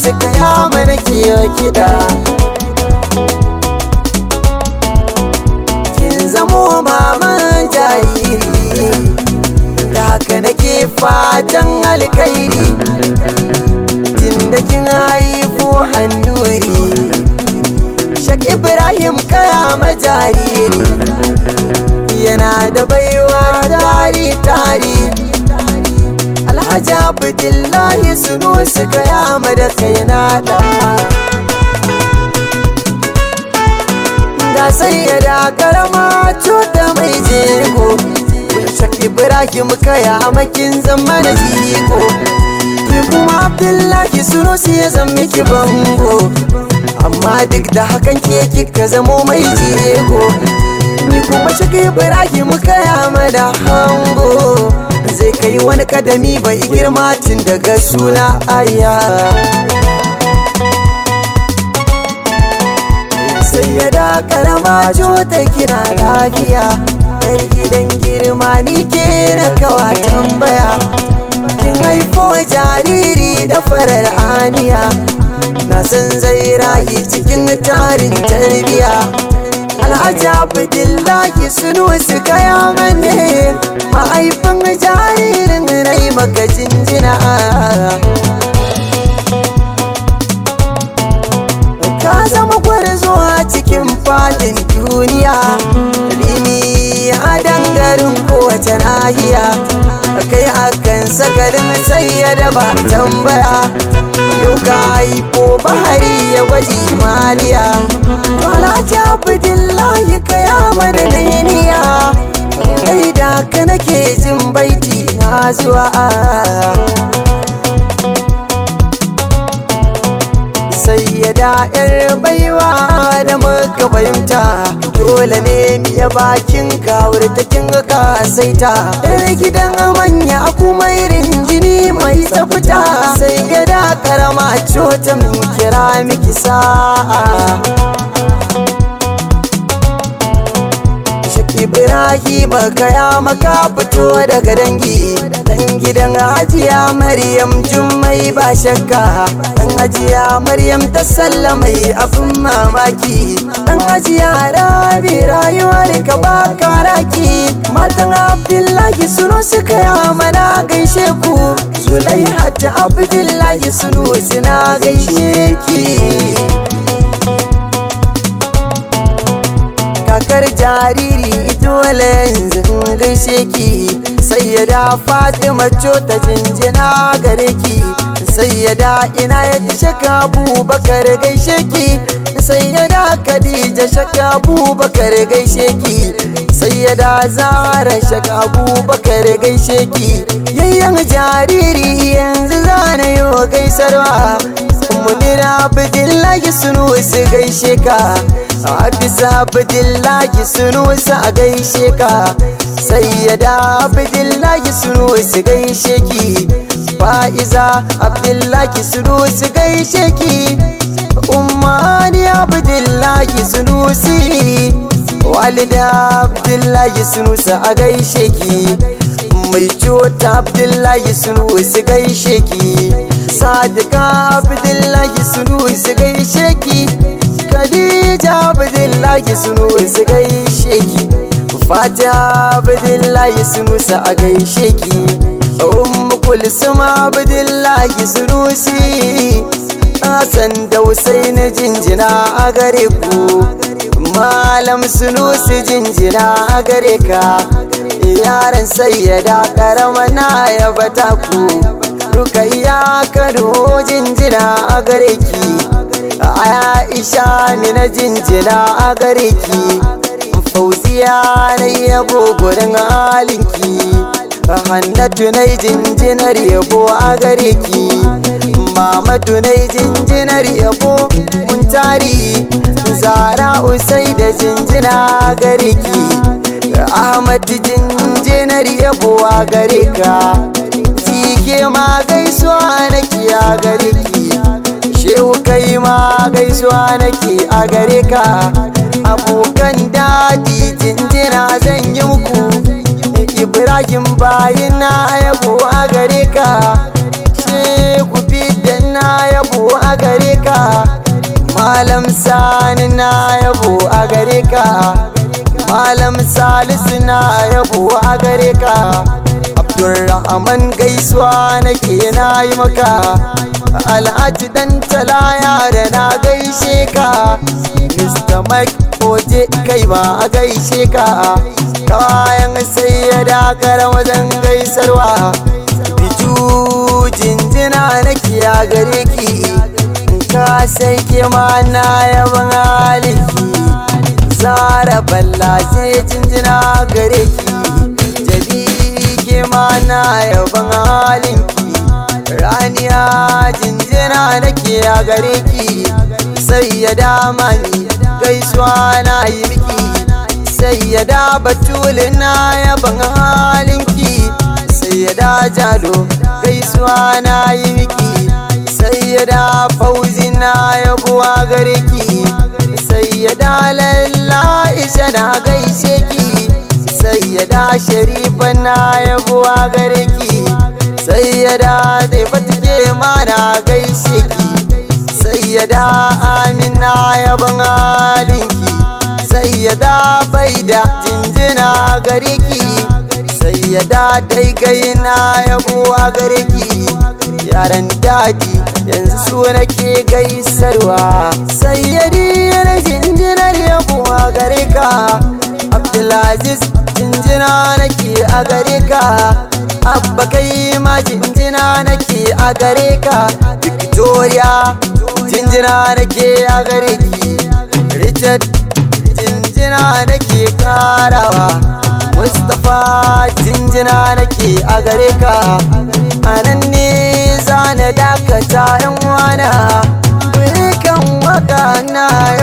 suka yama na kiyo kiɗa kin zamo maman jariri da haka nake fatan alkairi tunda kin haifu hannuri shak ibrahim kaya jariri yana da baiwa tari tari alhaji abdullahi sunu suka yama da kai na da ga sai ya da karama cuta mai jego shak ibrahim kaya makin zama na jiko ki kuma abdullahi sunu su ya zama ki bango amma duk da hakan ke kika zamo mai jego ni kuma shaka ibrahim kaya da hango zai kai wani kadami bai girma tun daga suna aya sai ya da karama ta kina lafiya yar gidan girma ni ke na kawa tambaya kin haifo jariri da farar aniya na san zai rayu cikin tarin tarbiya alhaji abdullahi sunu su kaya mane mahaifin jaririn rai maka jinjina ka zama gwarzo a cikin fadin duniya limi a dangarin kowace nahiya kai akan sakarin sai ya daba tambaya yau ka haifo bahari ya gwaji maliya Alhaji Abdullahi ka ya mana niniya kai da ka nake jin baiti na zuwa sai ya da yar baiwa da muka fahimta dole ne miya bakin kawar ta kinga ka saita yar gidan manya kuma irin jini mai tsafta sai ya da karama cota min kira miki sa'a Ibrahim kaya maka fito daga dangi dan gidan Hajiya Maryam Jummai ba shakka dan Hajiya Maryam ta sallamai abin mamaki dan Hajiya Rabi rayuwar ka ba karaki matan Abdullahi suno suka ya mana gaishe ku Zulaiha ta Abdullahi suno suna gaishe ki kakar jariri dole yanzu gaishe ki sai ya da fatima ta jinjina gare ki sai ya da ina ya shaka abubakar gaishe ki sai ya da khadija shaka abubakar gaishe ki sai ya da zara shaka abubakar gaishe ki yayyan jariri yanzu zana yi gaisarwa munira abdullahi sunu su gaishe ka Hafisa Abdullahi Sunusi a gaishe ka Sayyada Abdullahi Sunusi gaishe ki Fa'iza Abdullahi Sunusi gaishe ki Ummani Abdullahi Sunusi Walida Abdullahi Sunusi a gaishe ki Mai cota Abdullahi Sunusi gaishe ki Sadika Abdullahi Sunusi gaishe ki Khadija Abdullahi Sunusi gaishe ki Fatiha Abdullahi Sunusi a gaishe ki Ummu Kulsum Abdullahi Sunusi Hassan da Hussein jinjina a gare ku Malam Sunusi jinjina a gare ka Yaran sayyada karama na yabata ku Rukayya Kano jinjina a gare ki Aisha ni na jinjina a gare ki Fauziya na yabo gurin halinki Hannatu na jinjinar yabo a gare ki Mamadu na jinjinar yabo mun tari Zara usai da jinjina a gare ki Ahmad jinjinar yabo a gare ka Tike ma gaisuwa nake a gare ki shehu kai ma gaisuwa nake a gare ka abokan daɗi jinjina zan yi muku ibrahim bayin na yabo a gare ka shehu bidan na yabo yabo a gare ka malam sani na yabo a gare ka malam salisu na yabo a gare ka abdulrahman gaisuwa nake na yi maka alhaji dan talaya da na gaishe ka mr mike oje kai ba a gaishe ka kayan sai ya dakar wajen gaisarwa biju jinjina nake a gare ki ka sai ke ma na yaban haliki zara balla sai jinjina gare ki jabi ke ma na yaban halinki raniya jinjina nake a gare ki sai ya dama ni gaisuwa na yi miki sai ya da batulin na yaban halinki sai ya da jalo gaisuwa na yi miki sai ya da fauzi na yabuwa gare ki sai ya da lalla isha na gaishe ki sai ya da sharifa na yabuwa gare ki sai ya da zai fatike ma na gaishe ki sai ya da amina yaban halinki sai ya da bai da jinjina gare ki sai ya da daigai na yabuwa gare ki yaran daji yanzu su nake gaisarwa sai ya diyar jinjinar yabuwa gare ka abdulaziz jinjina nake a gare ka abba kai ma jinjina nake a gare ka victoria jinjina nake a gare ki richard jinjina nake karawa mustapha jinjina nake a gare ka anan ne zana dakata yan wana kan waka na